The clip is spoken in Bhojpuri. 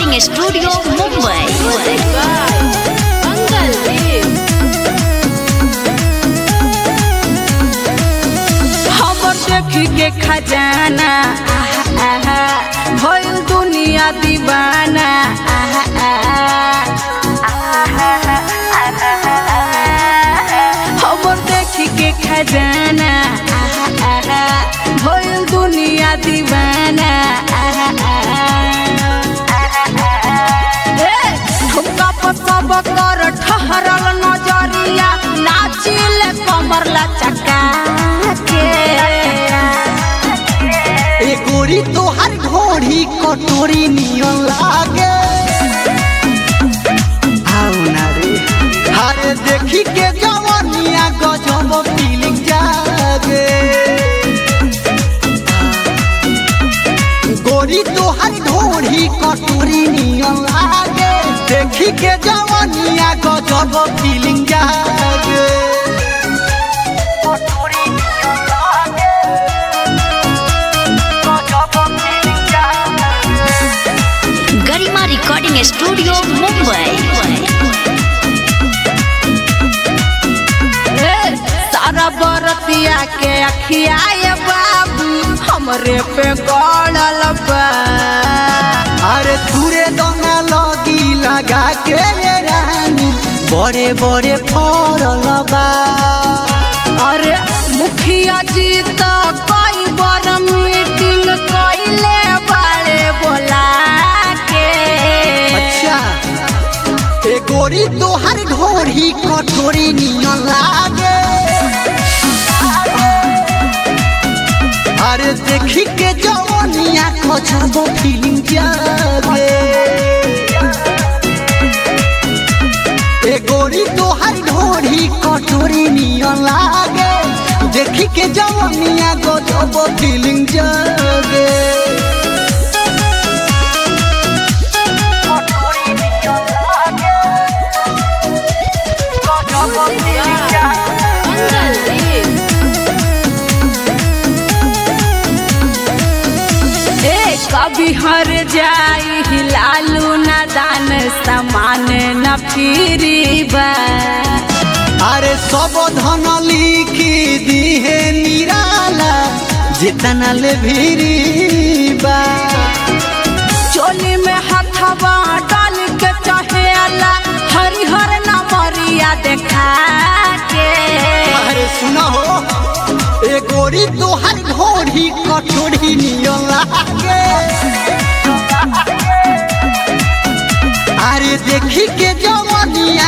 रिकॉर्डिंग स्टूडियो मुंबई खबर देखी के खजाना आहा, आहा, भइल दुनिया दीवाना आहा, आहा, खबर देखी के खजाना आहा, आहा, भइल दुनिया दीवाना आहा, आहा, ए, ठुमका पर सब कर ठहरल नजरिया नाचिल कमर लचका के ए गोरी तोहर घोड़ी कटोरी नियन लागे आओ ना रे अरे देखी के जवानिया गजब फीलिंग जागे गोरी तोहर घोड़ी कटोरी नियन लागे देखी के जवानिया गजब फीलिंग जागे कटोरी नियन लागे गरिमा रिकॉर्डिंग स्टूडियो मुंबई ए, सारा बरतिया के अखियाए बाबू हमरे पे गड़ल बा अरे तुरे दोना लगी लगा के ये रानी बड़े बड़े फरल बा अरे मुखिया जी तो कई बार मीटिंग कइले बाड़े बोला के अच्छा ए गोरी तोहर ढोरी कटोरी नियन लागे अरे देखी के जवानिया खचबो फीलिंग जागे ए गोरी तोहर ढोरी कटोरी नियन लागे देखी के जवानिया गजब फीलिंग जागे ए कभी हर जाई हिलालू न दान समान न फिरी बा अरे सब धन लिखी दिहे निराला जितना ले भीरी बा चोली में हथवा डाल के चहेला हरिहर नमरिया देखा के अरे सुना हो ए गोरी तोहर घोड़ी कठोरी नियन लागे अरे देखी के जवानिया